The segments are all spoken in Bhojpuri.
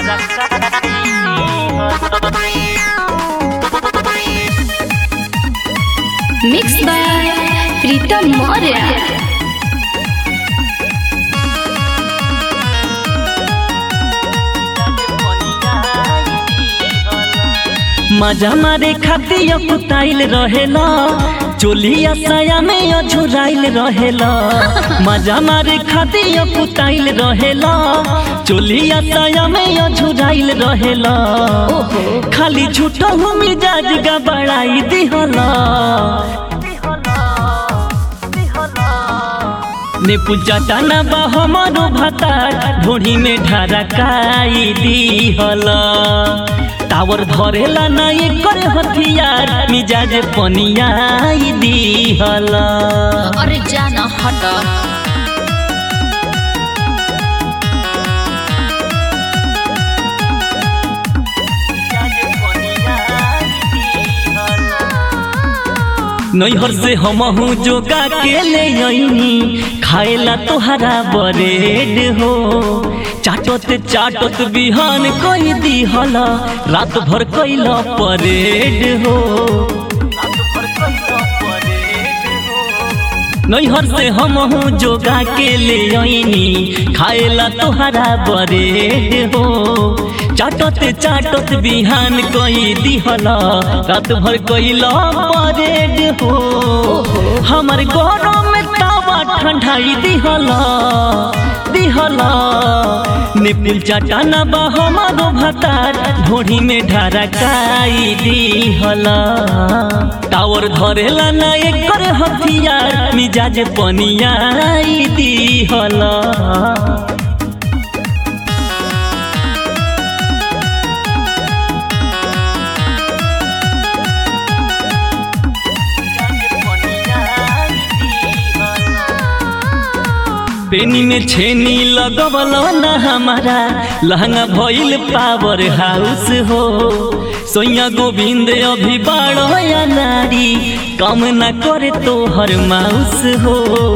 मिक्स बाय प्रीतम मौर्य मजा मारे खातिर कुताइल रहेला चोलिया साया में अझुराइल रहेला मजा मारे खातिर कुताइल रहेला चोलिया साया में अझुराइल रहेला खाली झूठो हूँ मिजाज गबड़ाई दिहला ने पूजा टाना बा हमारो भातार ढोढ़ी में ढारकाई दिहला टावर धरेला ना एकर हथियार मिजाज पनियाई दिहला अरे जाना हट नैहर से हमहू जोगा के ले अइनी खाएला तोहरा बरेड हो चाटत चाटत बिहान कई दिहला रात भर कैला परेड हो नैहर से हमहू जोगा के ले अइनी खाएला तोहरा बरेड हो चाटत चाटत बिहान कई दिहला रात भर कैला परेड हो हमर गरम में तावा ठंडाई दिहला दिहला निपुल चटाना बा हमारो भातार ढोढ़ी में ढारकाई दिहला टावर धरेला ना एकर हथियार मिजाज पनियाई दिहला पेनी में छेनी लगवल ना हमारा लहंगा भइल पावर हाउस हो सोया गोविंद अभी बाड़ो या नारी कम न करे तो हर माउस हो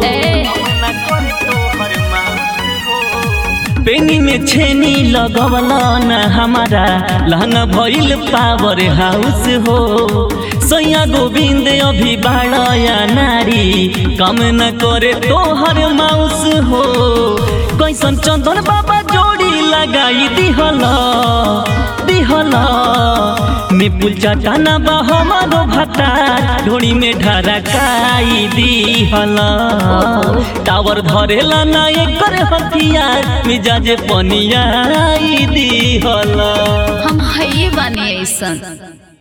पेनी में छेनी लगवल ना हमारा लहंगा भइल पावर हाउस हो सोया गोविंद अभी बाड़या नारी कम न करे तोहर माउस हो कैसन चंदन बाबा जोड़ी लगाई दिहला दिहला निपुल चटाना बा हमारो भातार ढोड़ी में ढारकाई दिहला टावर धरेला ना एकर हथियार मिजाज पनियाई दिहला हम है बानी ऐसन